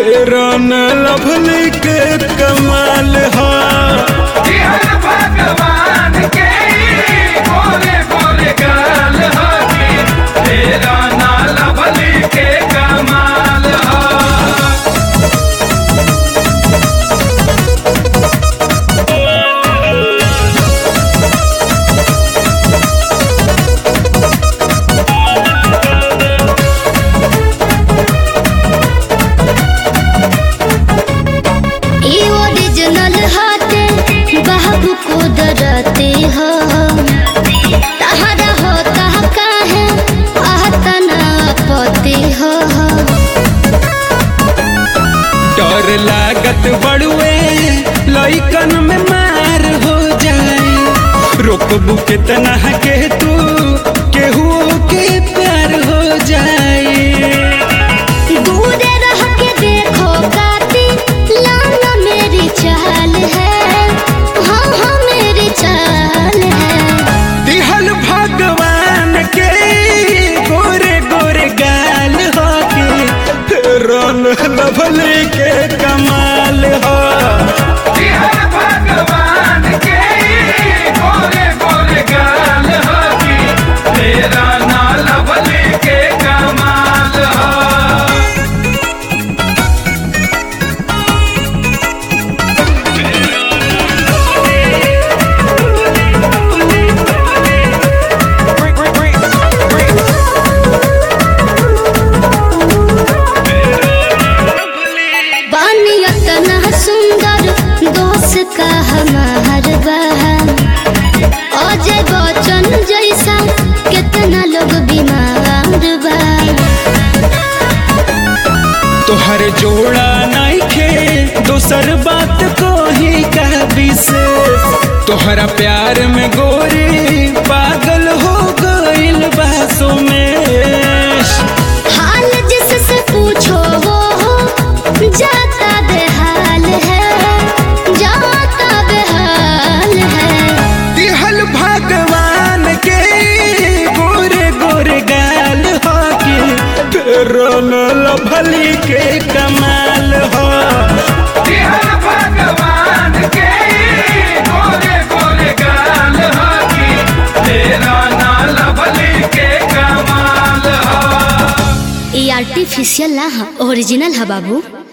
तेरा न लभली के कमाल हा हर भगवान के बोले बोले गाल होगी तेरा नाला बलि के कमाल हो ई ओरिजिनल हाथे बाबू को डरते हो तहरा होता काहे आहता ना पति हो डर लागत बड़ुए लइकन में मार हो जाए रोकबू कितना के तू केहू के प्यार हो जाए दूर रह के देखो काती लाना मेरी चाल है हाँ हाँ मेरी चाल है दिहल भगवान के गोरे गोरे गाल हो के रन लभली के कमाल हो हर भगवान के बोले बोले गाल होगी तेरा नाला बलि के कमाल हो बानी इतना सुंदर दोस्त का हमार बहन अजय बच्चन जैसा कितना लोग बीमार बा तोहर जोड़ा नहीं खे दोसर बात को ही का विशेष तोहरा प्यार में गोरी पागल हो गइल बासों में हाल जिससे पूछो वो हो जाता बेहाल है जाता बेहाल है दिहल भगवान के गोरे गोरे गाल हो के रन लभली के कमाल हो हर भगवान के बोले बोले गाल होगी तेरा नाला बलि के कमाल हो ये आर्टिफिशियल ना ओरिजिनल है बाबू